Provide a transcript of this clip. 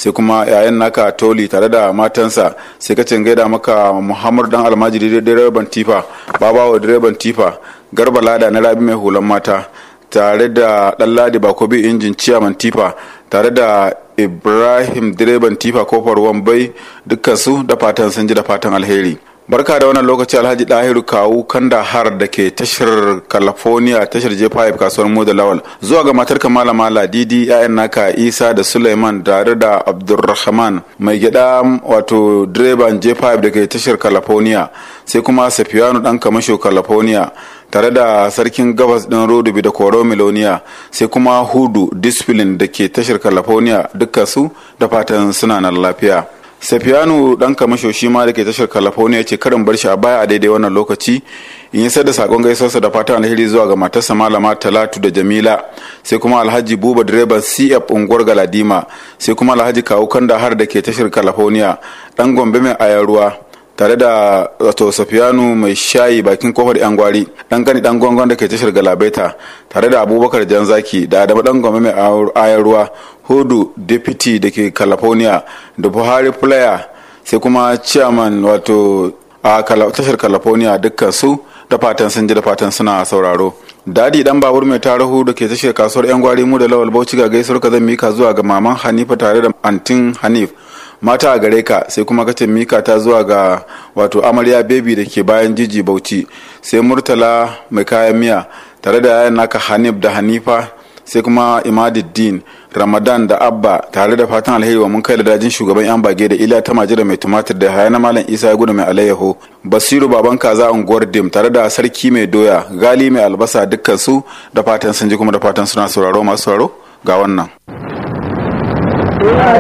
sai kuma yayan naka toli tare da matansa sai ka gaida maka muhammad dan almajiri direban tifa babawa direban tifa garba lada na rabi mai hulan mata tare da ɗanladi bakobi injin ciyaman tifa tare da ibrahim direban tifa kofar wambai dukkansu da fatan sun ji da fatan alheri barka da wannan lokaci alhaji dahiru kawu kanda har da ke tashar california tashar j5 kasuwar mu da lawal zuwa ga matar malama ladidi yayan naka isa da suleiman tare da abdulrahman mai gida wato direban j5 da ke tashar california sai kuma safiyanu dan kamasho california tare da sarkin gabas din rodubi da koro miloniya sai kuma hudu discipline da ke tashar california dukkan su da fatan suna nan lafiya safiyanu dan kamasho shi ma da ke tashar california ce karin bar shi a baya a daidai wannan lokaci in yi da sakon gaisuwarsa da fatan alheri zuwa ga matarsa malama talatu da jamila sai kuma alhaji buba direban cf unguwar galadima sai kuma alhaji kawu kanda har da ke tashar california dan gombe mai ayaruwa tare da wato safiyanu mai shayi bakin kofar yan gwari dan gani dan gongon da ke tashar galabaita tare da abubakar janzaki da adamu dan gombe mai ayar ruwa hudu deputy da ke california da buhari player sai kuma chairman wato a tashar california dukkan su da fatan sun ji da fatan suna sauraro dadi dan babur mai tarihu da ke tashar kasuwar yan gwari mu da lawal bauchi ga gaisuwar ka zan mika zuwa ga maman hanifa tare da antin hanif mata a gare ka sai kuma kace mika ta zuwa ga wato amarya baby da ke bayan jiji bauchi sai murtala mai kayan miya tare da yayan naka hanif da hanifa sai kuma imaduddin ramadan da abba tare da fatan alheri wa mun kai da dajin shugaban yan bage da ila ta majira mai tumatir da hayana malam isa ya gudu mai alayyaho basiru baban kaza unguwar dim tare da sarki mai doya gali mai albasa dukkan su da fatan sun ji kuma da fatan suna sauraro masu sauraro ga wannan